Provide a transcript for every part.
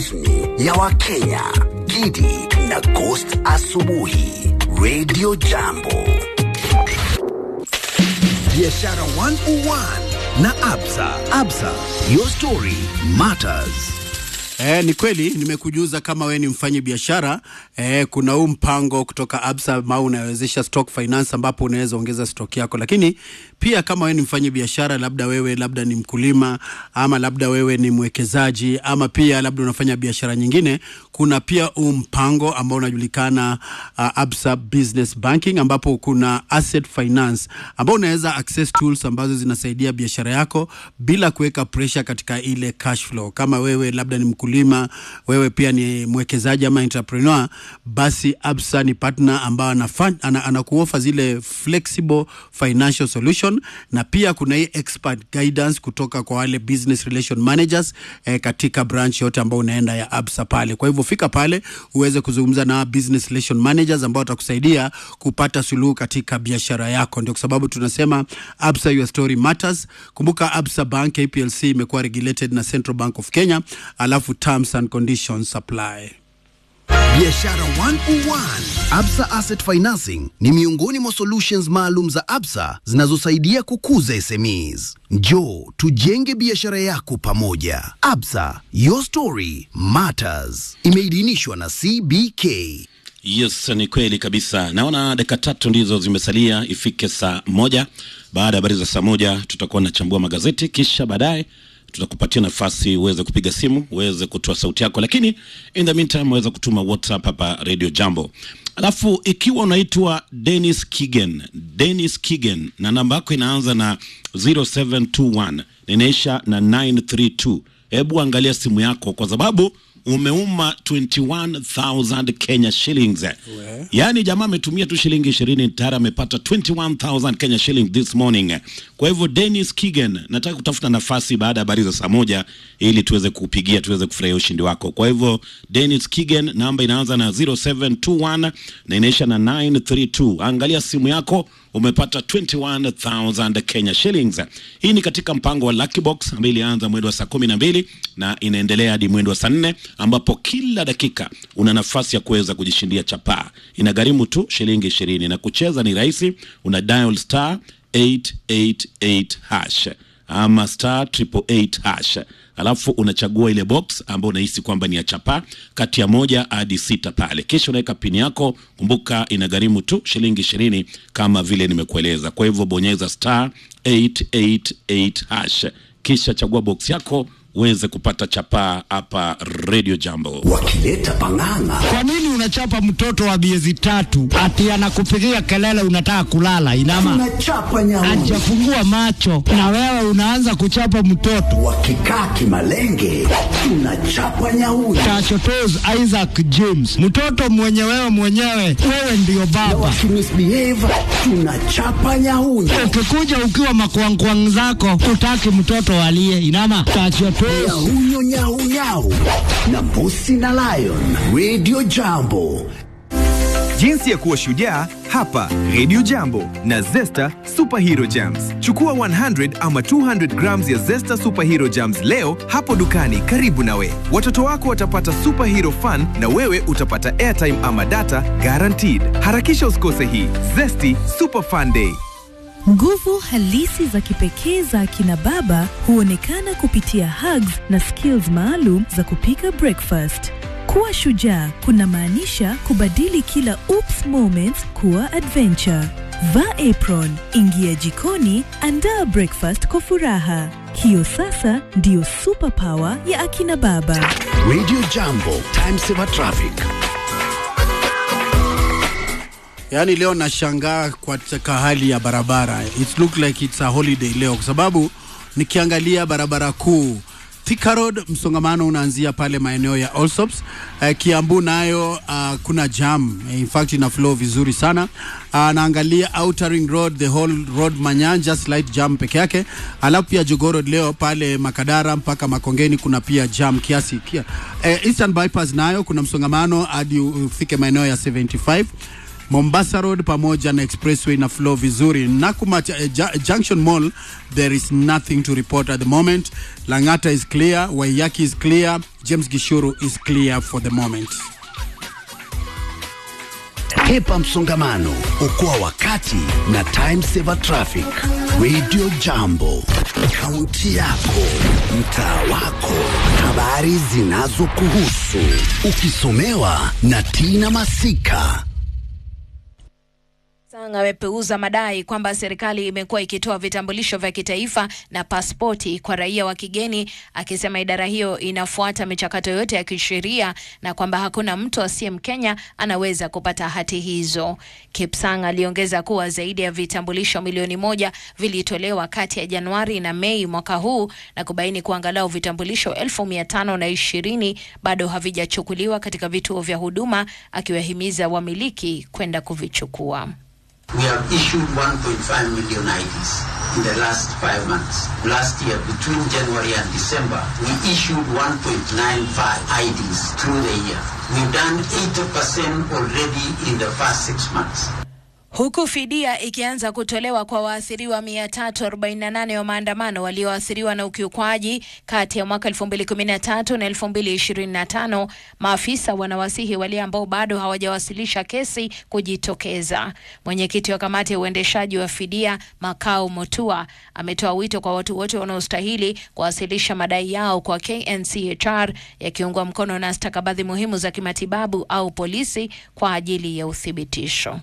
rasmi ya Wakenya, Gidi na Ghost Asubuhi, Radio Jambo. Biashara 101 na Absa. Absa, your story matters. Eh, ni kweli nimekujuza kama we ni mfanyi biashara eh, kuna huu mpango kutoka Absa ambao unawezesha stock finance ambapo unaweza ongeza stock yako, lakini pia kama we ni mfanyi biashara, labda wewe labda ni mkulima ama labda wewe ni mwekezaji ama pia labda unafanya biashara nyingine, kuna pia huu mpango ambao unajulikana uh, Absa Business Banking ambapo kuna asset finance ambao unaweza access tools ambazo zinasaidia biashara yako bila kuweka pressure katika ile cash flow. Kama wewe labda ni mkulima, wewe pia ni mwekezaji ama entrepreneur, basi Absa ni partner ambao anakuofa ana, ana zile flexible financial solution, na pia kuna hii expert guidance kutoka kwa wale business relation managers eh, katika branch yote ambao unaenda ya Absa pale. Kwa hivyo fika pale uweze kuzungumza na business relation managers ambao watakusaidia kupata suluhu katika biashara yako. Ndio kwa sababu tunasema Absa your story matters. Kumbuka Absa Bank APLC imekuwa regulated na Central Bank of Kenya, alafu terms and conditions apply. Biashara 101. Absa Asset Financing ni miongoni mwa solutions maalum za Absa zinazosaidia kukuza SMEs. Njoo tujenge biashara yako pamoja. Absa, your story matters. Imeidhinishwa na CBK. Yes, ni kweli kabisa. Naona dakika tatu ndizo zimesalia ifike saa moja. Baada ya habari za saa moja tutakuwa nachambua magazeti, kisha baadaye tutakupatia nafasi uweze kupiga simu uweze kutoa sauti yako, lakini in the meantime uweze kutuma WhatsApp hapa Radio Jambo. Alafu ikiwa unaitwa Dennis Kigen, Dennis Kigen na namba yako inaanza na 0721 inaisha na 932, hebu angalia simu yako kwa sababu umeuma 21000 Kenya shillings. Yaani jamaa ametumia tu shilingi 20 tayari amepata 21000 Kenya shillings this morning. Kwa hivyo Dennis Kigen, nataka kutafuta nafasi baada ya habari za saa moja ili tuweze kupigia tuweze kufurahia ushindi wako. Kwa hivyo Dennis Kigen, namba inaanza na 0721 na inaisha na 932. Angalia simu yako umepata 21000 Kenya shillings. Hii ni katika mpango wa Lucky Box ambayo ilianza mwendo wa saa kumi na mbili na inaendelea hadi mwendo wa saa nne ambapo kila dakika una nafasi ya kuweza kujishindia chapaa. Inagharimu tu shilingi ishirini na kucheza ni rahisi, una dial star 888 hash ama star triple eight hash alafu unachagua ile box ambayo unahisi kwamba ni ya chapa kati ya moja hadi sita pale, kisha unaweka pini yako. Kumbuka inagharimu tu shilingi ishirini kama vile nimekueleza. Kwa hivyo bonyeza star 888 hash kisha chagua box yako uweze kupata chapaa hapa Radio Jambo. Wakileta pang'ang'a. Kwa nini unachapa mtoto wa miezi tatu ati anakupigia kelele unataka kulala? Inama Tunachapa nyauni. hajafungua macho na wewe unaanza kuchapa mtoto. Wakikaa kimalenge. Tunachapa nyauni. Tachotos Isaac James, mtoto mwenye wewe mwenyewe, wewe ndiyo baba. Wakimisbehave. Tunachapa nyauni. Ukikuja ukiwa makwangkwang zako, utaki mtoto alie. Inama tachotos Nyahunyo nyau nyau. Na mbusi na lion. Radio Jambo. Jinsi ya kuwa shujaa hapa Radio Jambo na Zesta Superhero Jams. Chukua 100 ama 200 grams ya Zesta Superhero Jams leo hapo dukani karibu nawe. Watoto wako watapata superhero fun na wewe utapata airtime ama data guaranteed. Harakisha usikose hii Zesty Super Fun Day. Nguvu halisi za kipekee za akina baba huonekana kupitia hugs na skills maalum za kupika breakfast. Kuwa shujaa kunamaanisha kubadili kila oops moments kuwa adventure. Vaa apron, ingia jikoni, andaa breakfast kwa furaha. Hiyo sasa ndiyo superpower ya akina baba. Radio Jambo. Time saver traffic. Yaani leo nashangaa katika hali ya barabara. It look like it's a holiday leo kwa sababu nikiangalia barabara kuu Thika Road msongamano unaanzia pale maeneo ya Allsops. Uh, Kiambu nayo uh, kuna jam. In fact ina flow vizuri sana. Uh, naangalia Outer Ring Road, the whole road Manyanja slight jam peke yake. Alafu pia Jogoo Road leo pale Makadara mpaka Makongeni kuna pia jam kiasi kia. Uh, Eastern Bypass nayo kuna msongamano hadi ufike maeneo ya 75 Mombasa Road pamoja na Expressway na flow vizuri. Nakumatt uh, Ju- Junction Mall there is nothing to report at the moment. Langata is clear, Waiyaki is clear, James Gishuru is clear for the moment. Hepa msongamano, okoa wakati na time saver traffic. Radio Jambo, kaunti yako, mtaa wako, habari zinazokuhusu, ukisomewa na Tina Masika. Sang amepeuza madai kwamba serikali imekuwa ikitoa vitambulisho vya kitaifa na pasipoti kwa raia wa kigeni, akisema idara hiyo inafuata michakato yote ya kisheria na kwamba hakuna mtu asiye Mkenya anaweza kupata hati hizo. Kipsang aliongeza kuwa zaidi ya vitambulisho milioni moja vilitolewa kati ya Januari na Mei mwaka huu na kubaini kuwa angalau vitambulisho elfu mia tano na ishirini bado havijachukuliwa katika vituo vya huduma, akiwahimiza wamiliki kwenda kuvichukua. We have issued 1.5 million IDs in the last five months. Last year, between January and December, we issued 1.95 IDs through the year. We've done 80% already in the first six months. Huku fidia ikianza kutolewa kwa waathiriwa 348 wa maandamano walioathiriwa na ukiukwaji kati ya mwaka 2013 na 2025, maafisa wanawasihi wale ambao bado hawajawasilisha kesi kujitokeza. Mwenyekiti wa kamati ya uendeshaji wa fidia Makau Motua ametoa wito kwa watu wote wanaostahili kuwasilisha madai yao kwa KNCHR yakiungwa mkono na stakabadhi muhimu za kimatibabu au polisi kwa ajili ya uthibitisho.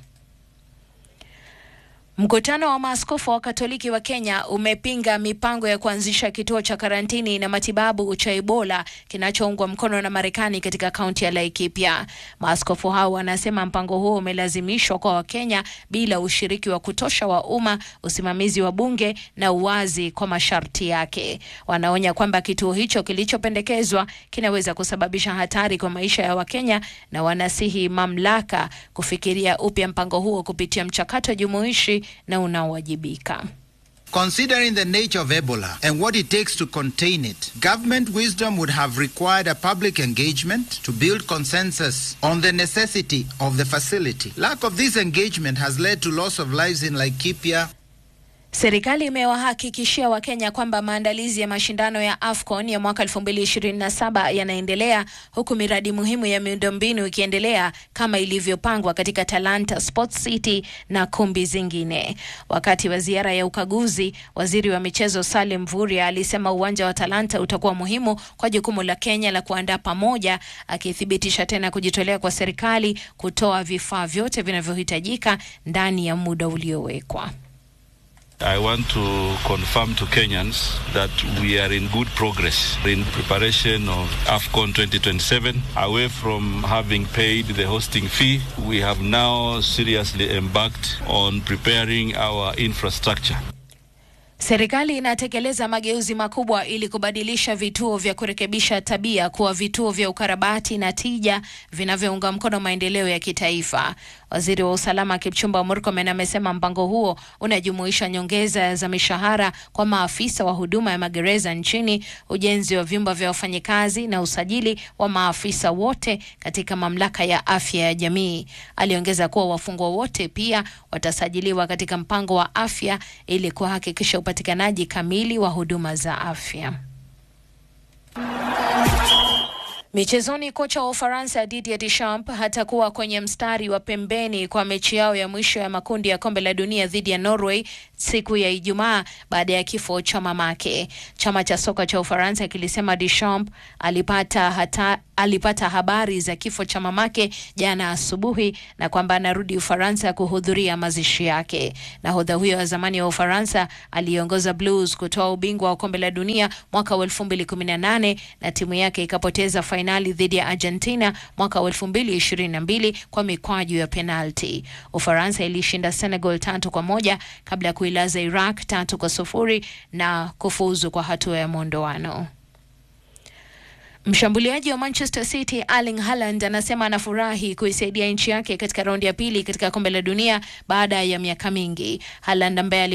Mkutano wa maaskofu wa Katoliki wa Kenya umepinga mipango ya kuanzisha kituo cha karantini na matibabu cha Ebola kinachoungwa mkono na Marekani katika kaunti ya Laikipia. Maaskofu hao wanasema mpango huo umelazimishwa kwa Wakenya bila ushiriki wa kutosha wa umma, usimamizi wa bunge na uwazi kwa masharti yake. Wanaonya kwamba kituo hicho kilichopendekezwa kinaweza kusababisha hatari kwa maisha ya Wakenya na wanasihi mamlaka kufikiria upya mpango huo kupitia mchakato jumuishi na unaowajibika. Considering the nature of Ebola and what it takes to contain it, government wisdom would have required a public engagement to build consensus on the necessity of the facility. Lack of this engagement has led to loss of lives in Laikipia, Serikali imewahakikishia Wakenya kwamba maandalizi ya mashindano ya AFCON ya mwaka 2027 yanaendelea huku miradi muhimu ya miundombinu ikiendelea kama ilivyopangwa katika Talanta Sports City na kumbi zingine. Wakati wa ziara ya ukaguzi, waziri wa michezo Salim Mvurya alisema uwanja wa Talanta utakuwa muhimu kwa jukumu la Kenya la kuandaa pamoja, akithibitisha tena kujitolea kwa serikali kutoa vifaa vyote vinavyohitajika ndani ya muda uliowekwa. I want to confirm to Kenyans that we are in good progress in preparation of AFCON 2027. Away from having paid the hosting fee, we have now seriously embarked on preparing our infrastructure. Serikali inatekeleza mageuzi makubwa ili kubadilisha vituo vya kurekebisha tabia kuwa vituo vya ukarabati na tija vinavyounga mkono maendeleo ya kitaifa. Waziri wa usalama Kipchumba Murkomen amesema mpango huo unajumuisha nyongeza za mishahara kwa maafisa wa huduma ya magereza nchini, ujenzi wa vyumba vya wafanyikazi na usajili wa maafisa wote katika mamlaka ya afya ya jamii. Aliongeza kuwa wafungwa wote pia watasajiliwa katika mpango wa afya ili kuhakikisha upatikanaji kamili wa huduma za afya. Michezoni, kocha wa Ufaransa Didier Deschamps hatakuwa kwenye mstari wa pembeni kwa mechi yao ya mwisho ya makundi ya kombe la dunia dhidi ya Norway siku ya Ijumaa baada ya kifo cha mamake. Chama cha soka cha Ufaransa kilisema Deschamps alipata hata alipata habari za kifo cha mamake jana asubuhi na kwamba anarudi Ufaransa kuhudhuria mazishi yake. Nahodha huyo wa zamani wa Ufaransa aliongoza Blues kutoa ubingwa wa kombe la dunia mwaka wa 2018 na timu yake ikapoteza fainali dhidi ya Argentina mwaka wa 2022 kwa mikwaju ya penalti. Ufaransa ilishinda Senegal tatu kwa moja kabla ya kuilaza Iraq tatu kwa sufuri na kufuzu kwa hatua ya mwondoano. Mshambuliaji wa Manchester City Erling Haaland anasema anafurahi kuisaidia nchi yake katika raundi ya pili katika kombe la dunia baada ya miaka mingi. Haaland ambaye